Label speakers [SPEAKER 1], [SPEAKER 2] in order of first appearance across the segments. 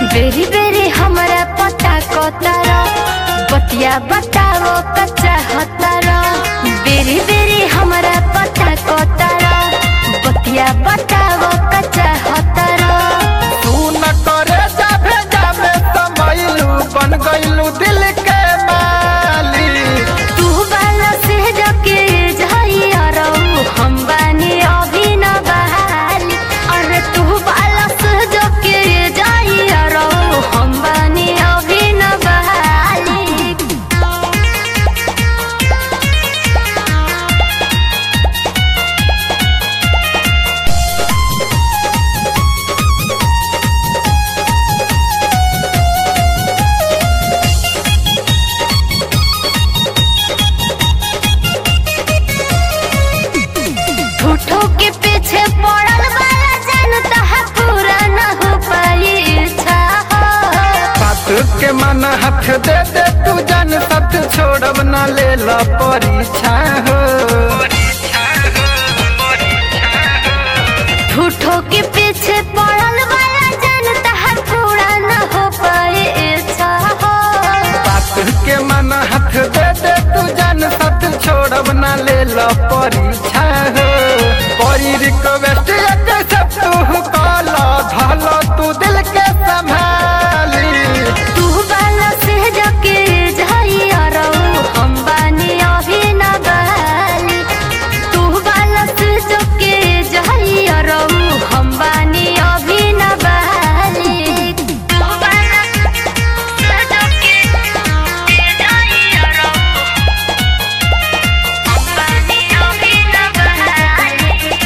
[SPEAKER 1] बेरी बेरी हमरा पता कतर बतिया बताओ कच्चा हतर बेरी बेरी हमरा पता कतर बतिया बताओ कच्चा हतर
[SPEAKER 2] तू न करे जा भेजा में समैलू बन गईलू दिल के माली
[SPEAKER 1] तू बाला से जके झइया रहू हम बानी अभी न बहाली अरे तू बाला से जके झइया रहू हम बानी अभी न बहाली झूठो के पीछे पड़ल वाला जनता है पूरा न हो पाई इच्छा हो
[SPEAKER 2] बात के मन हाथ दे दे तू जन सत छोड़ब न ले ला परीक्षा हो
[SPEAKER 1] झूठो के पीछे पड़ल वाला जनता है पूरा न हो पाई इच्छा हो
[SPEAKER 2] बात के मन हाथ दे दे तू जन सत छोड़ब न ले ला परीक्षा हो परी रिक्वेस्ट एक सब तू काला धाला तू दिल के संभाली
[SPEAKER 1] तू बाला से जके झइया रहू हम बानी अभी न बहाली तू बाला से जके झइया रहू हम बानी अभी न बहाली तू बाला से जके झइया रहू हम बानी अभी न बहाली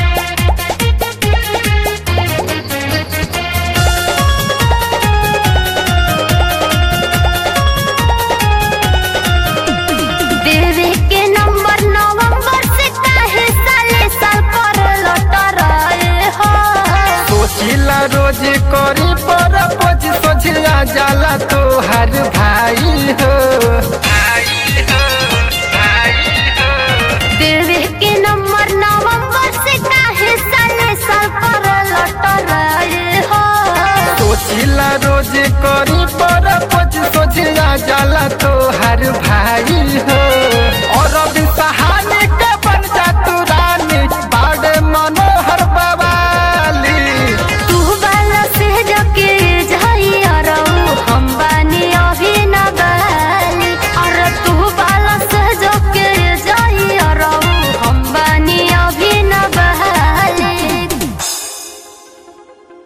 [SPEAKER 1] देवे के नंबर नवंबर से काहे साले साल पर लौट रहे हो
[SPEAKER 2] सोचिला रोज करी पर पोज सोचिला जाला तो हर